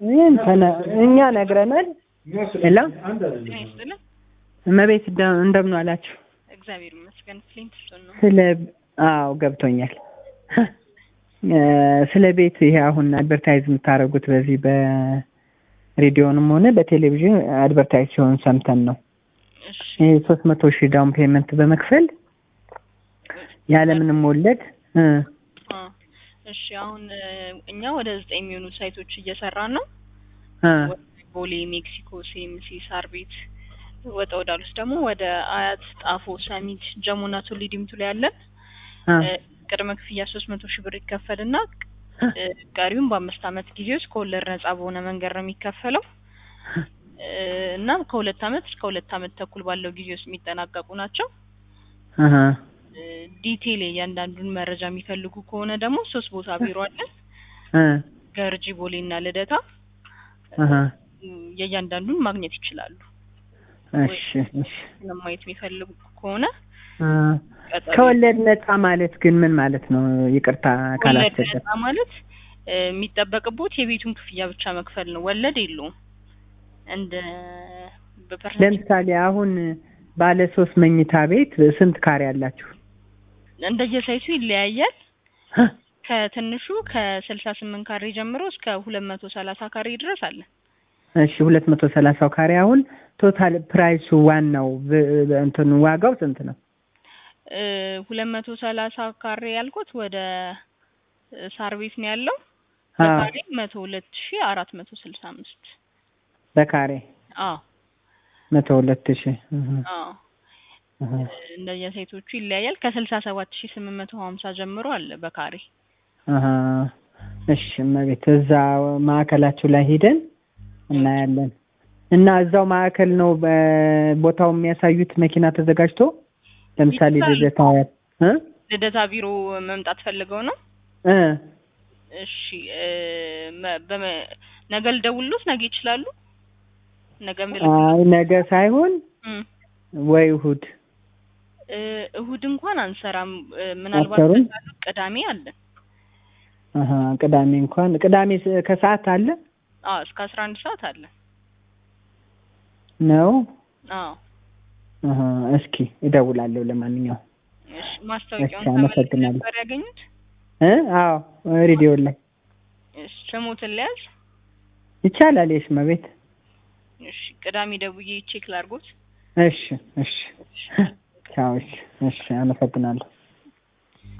ይህን ተነ- እኛ ነግረናል። ሄሎ ጤና ይስጥልን። እመቤት እንደ- እንደምን አላችሁ? እግዚአብሔር ይመስገን። ፍሊንትስቶን ነው። ስለ አዎ ገብቶኛል። እ ስለ ቤት ይሄ አሁን አድቨርታይዝ የምታደርጉት በዚህ በሬዲዮንም ሆነ በቴሌቪዥን አድቨርታይዝ ሲሆን ሰምተን ነው። እሺ ይሄ ሶስት መቶ ሺህ ዳውን ፔመንት በመክፈል ያለምንም ወለድ እ አ እሺ አሁን እ፣ እኛ ወደ ዘጠኝ የሚሆኑ ሳይቶች እየሰራን ነው። እ ወደ ቦሌ፣ ሜክሲኮ፣ ሲኤምሲ፣ ሳር ቤት ወጣ ወዳሉት ደግሞ ወደ አያት፣ ጣፎ፣ ሰሚት፣ ጀሙና ቱሊ ዲምቱ ላይ ያለን እ እ፣ ቅድመ ክፍያ ሶስት መቶ ሺህ ብር ይከፈልና እ፣ ቀሪውን በአምስት አመት ጊዜ ውስጥ ከወለድ ነጻ በሆነ መንገድ ነው የሚከፈለው እ፣ እና ከሁለት አመት እስከ ሁለት አመት ተኩል ባለው ጊዜ ውስጥ የሚጠናቀቁ ናቸው። እህ እ፣ ዲቴል እያንዳንዱን መረጃ የሚፈልጉ ከሆነ ደግሞ ሶስት ቦታ ቢሮ አለን። እ ገርጂ፣ ቦሌ እና ልደታ እህ እ፣ የእያንዳንዱን ማግኘት ይችላሉ። እሺ እሺ ለማየት የሚፈልጉ ከሆነ እ ቀጠሮ ከወለድ ነፃ ማለት ግን ምን ማለት ነው? ይቅርታ ወለድ ካላስቸገር ነጻ ማለት እ፣ የሚጠበቅቦት የቤቱን ክፍያ ብቻ መክፈል ነው። ወለድ የለውም። እንደ በፐርሰንት ለምሳሌ አሁን ባለ ሶስት መኝታ ቤት ስንት ካሬ አላችሁ? እንደየሳይቱ ይለያያል። ከትንሹ ከስልሳ ስምንት ካሬ ጀምሮ እስከ ሁለት መቶ ሰላሳ ካሬ ድረስ አለ። እሺ ሁለት መቶ ሰላሳው ካሬ አሁን ቶታል ፕራይሱ ዋናው ብ- ብ- እንትኑ ዋጋው ስንት ነው? ሁለት መቶ ሰላሳ ካሬ ያልኩት ወደ እ፣ ሳር ቤት ነው ያለው። አዎ በካሬ መቶ ሁለት ሺ አራት መቶ ስልሳ አምስት በካሬ አዎ መቶ ሁለት ሺህ እህ አዎ እህ እንደየሳይቶቹ ይለያያል። ከስልሳ ሰባት ሺ ስምንት መቶ ሀምሳ ጀምሮ አለ በካሬ አሀ እሺ እመቤት እዛ ማዕከላችሁ ላይ ሄደን እናያለን እና እዛው ማዕከል ነው በ- ቦታው የሚያሳዩት መኪና ተዘጋጅቶ ለምሳሌ ይችላሉ። ልደታ እ ልደታ ቢሮ መምጣት ፈልገው ነው። እ እሺ እ፣ መ- በመ- ነገ ልደውልሎት ነገ ይችላሉ። ነገ ምልክ አይ ነገ ሳይሆን እም፣ ወይ እሑድ እ፣ እሁድ እንኳን አንሰራም። እ፣ ምናልባት አትሰሩም? ከቻሉ ቅዳሜ አለን። አሀ ቅዳሜ እንኳን ቅዳሜ ስ- ከሰዓት አለ አዎ እስከ አስራ አንድ ሰዓት አለ። ነው አዎ አሀ እስኪ እደውላለሁ ለማንኛውም እሺ ማስታወቂያውን እሺ፣ አመሰግናለሁ። ነበር ያገኙት? እ አዎ ሬዲዮ ላይ እሺ ስሙትን ልያዝ። ይቻላል የሽ መቤት እሺ ቅዳሜ ደውዬ ቼክ ላድርጎት። እሺ እሺ ቻው እሺ እሺ አመሰግናለሁ